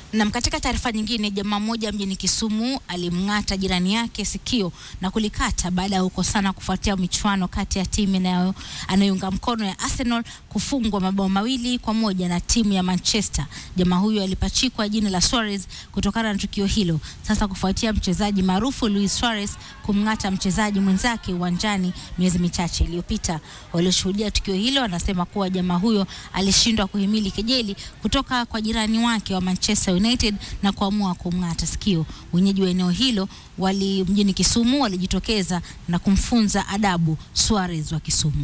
Nam, katika taarifa nyingine, jamaa mmoja mjini Kisumu alimng'ata jirani yake sikio na kulikata baada ya kukosana kufuatia michuano kati ya timu inayo anayounga mkono ya Arsenal kufungwa mabao mawili kwa moja na timu ya Manchester. Jamaa huyo alipachikwa jina la Suarez kutokana na tukio hilo. Sasa kufuatia mchezaji maarufu Luis Suarez kumng'ata mchezaji mwenzake uwanjani miezi michache iliyopita. Walioshuhudia tukio hilo wanasema kuwa jamaa huyo alishindwa kuhimili kejeli kutoka kwa jirani wake wa Manchester United na kuamua kumng'ata sikio. Wenyeji wa eneo hilo wali mjini Kisumu walijitokeza na kumfunza adabu Suarez wa Kisumu.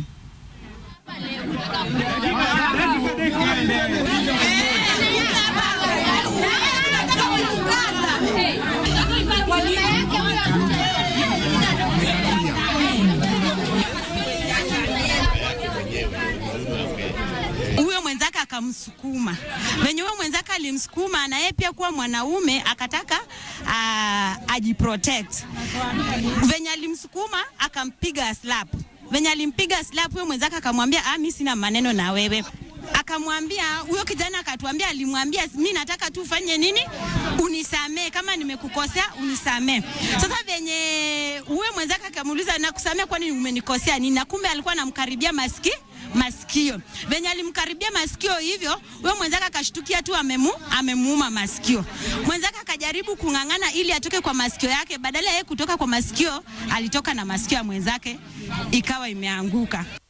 huyo mwenzake akamsukuma. Venye huyo mwenzake alimsukuma, na yeye pia kuwa mwanaume akataka uh, ajiprotect. Venye alimsukuma akampiga slap. Venye alimpiga slap, huyo mwenzake akamwambia ah, mimi sina maneno na wewe akamwambia huyo kijana akatuambia, alimwambia mi nataka tu ufanye nini, unisamee, kama nimekukosea unisamee. Sasa venye huyo mwenzake akamuuliza nakusamea, kwani umenikosea nini? Na kumbe alikuwa anamkaribia maski masikio. Venye alimkaribia masikio hivyo, huyo mwenzake akashtukia tu amemu, amemuuma masikio. Mwenzake akajaribu kung'ang'ana ili atoke kwa masikio yake, badala ya yeye kutoka kwa masikio, alitoka na masikio ya mwenzake, ikawa imeanguka.